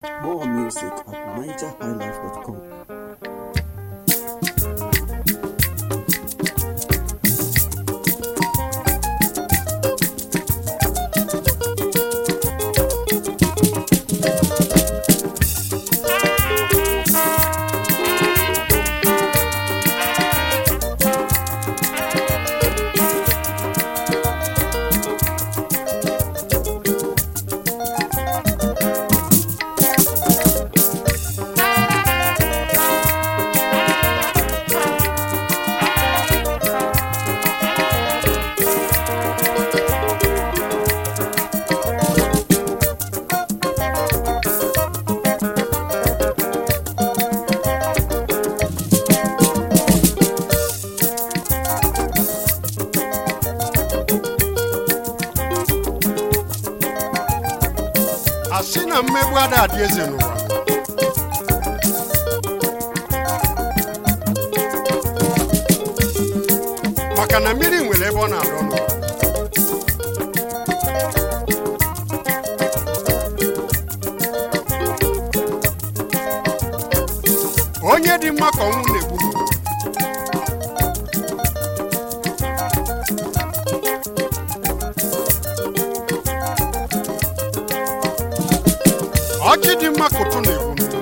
More music at nigerhighlife.com. asị na mmegbu ada adị eze n'ụwa maka na mmiri nwere ebe ọ na-adọ n'ụwa onye dị mma ka ọnwụ na-egbu n'ụwa ọjị dị mma ka ụtụ na-egbu n'ụwa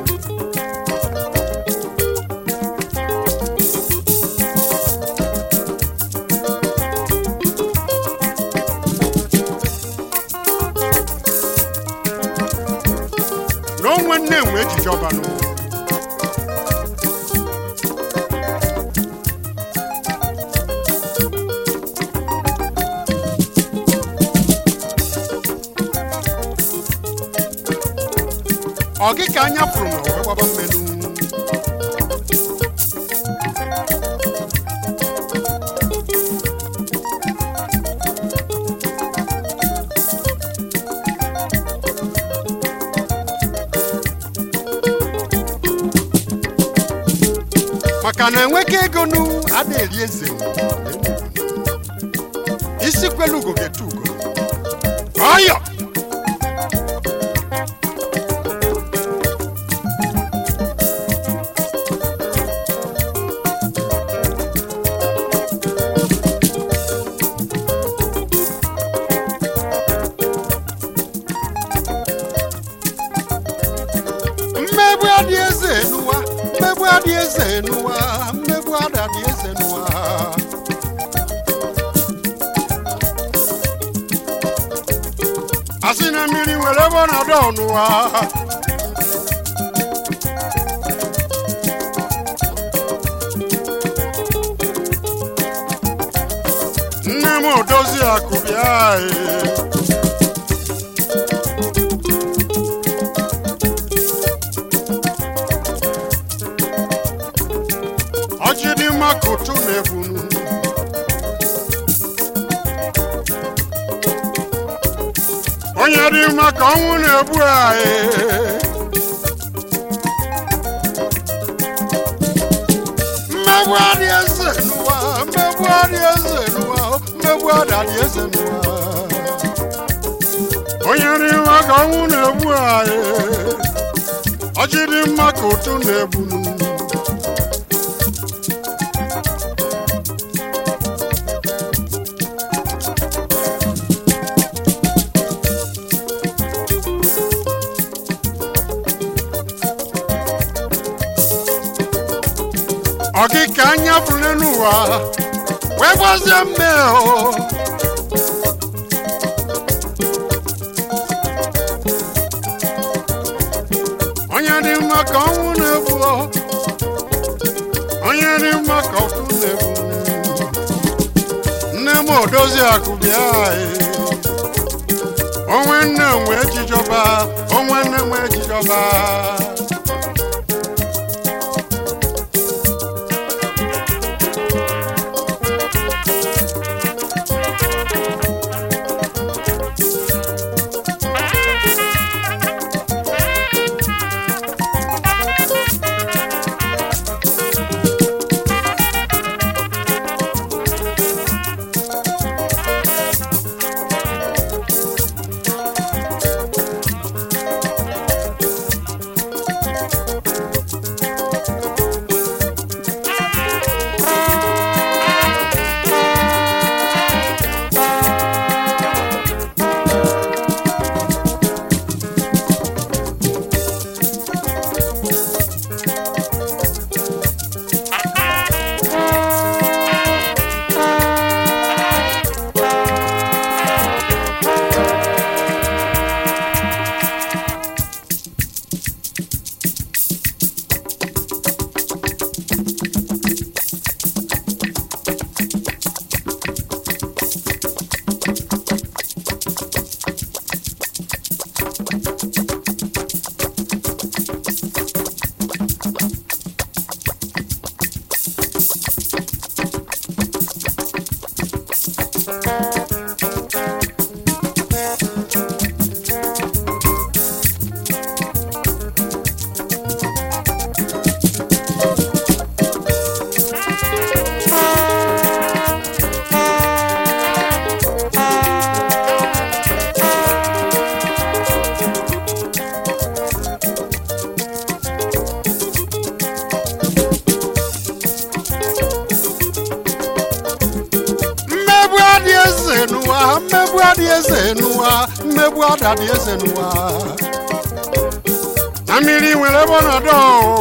na onwe nne enwe ejije ọba n'ụwa ọ gị ka anya fụrụ na wee gbaba mmenụ maka na enweka ego nu ada eri eze isi kwelu ugo ga-etu ugo ọyọ mmegbu adị eze n'ụwa mmegbu adị eze n'ụwa mmegbu ada adị eze n'ụwa asị na mmiri nwere ebe ọ na-adọ n'ụwa nne m odozi akụ bịa ee. ọjị dị mma ka ụtụ na-ebunu onye dị mma ka ọnwụ na-egbu anyị mmegbu adị eze n'ụwa mmegbu adị eze n'ụwa mmegbu adị adị eze n'ụwa onye dị mma ka ọnwụ na-egbu anyị ọjị dị mma ka ụtụ na-ebunu ọ gị ka anya fụrụ n'ụwa wee gbazie mme o onye dị mma ka ọnwụ na-egbu o. onye dị mma ka ọkụ na-egbu nne m odozi akụ bịa ee. onwe nne nwe ejijọba onwe nne nwe ejijọba mmegbu adị eze n'ụwa mmegbu ada dị eze n'ụwa na mmiri nwere ebe ọ nọdụ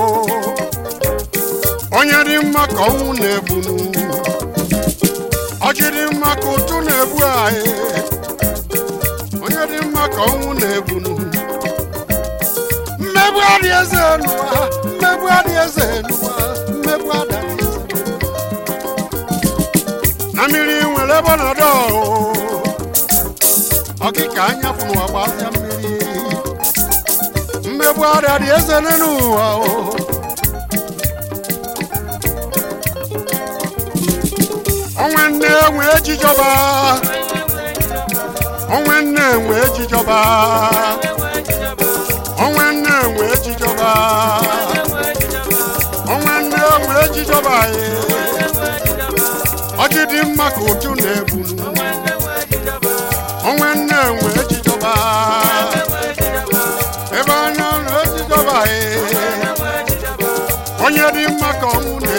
onye dị mma ka ọnwụ na-egbunu ọjị dị mma ka ụtụ na-egbu anyị onye dị mma ka ọnwụ na-egbunu mmegbu adị eze n'ụwa mmegbu adị eze n'ụwa mmegbu ada dị eze na mmiri nwere ebe ọ nọdụ ọkịka anya pụ n'ụwa gbazia mmiri mmegbu ada dị eze n'ụwa o onwe nne enwe ejijọba onwe nne enwe ejijọba onwe nne enwe ejijọba onwe nne enwe ejijọba ye ọjị dị mma ka ụtụ na-ebunu onwe nne enwe ejijọba ebe anya na ejijọba ye onye dị mma ka ọnwụ na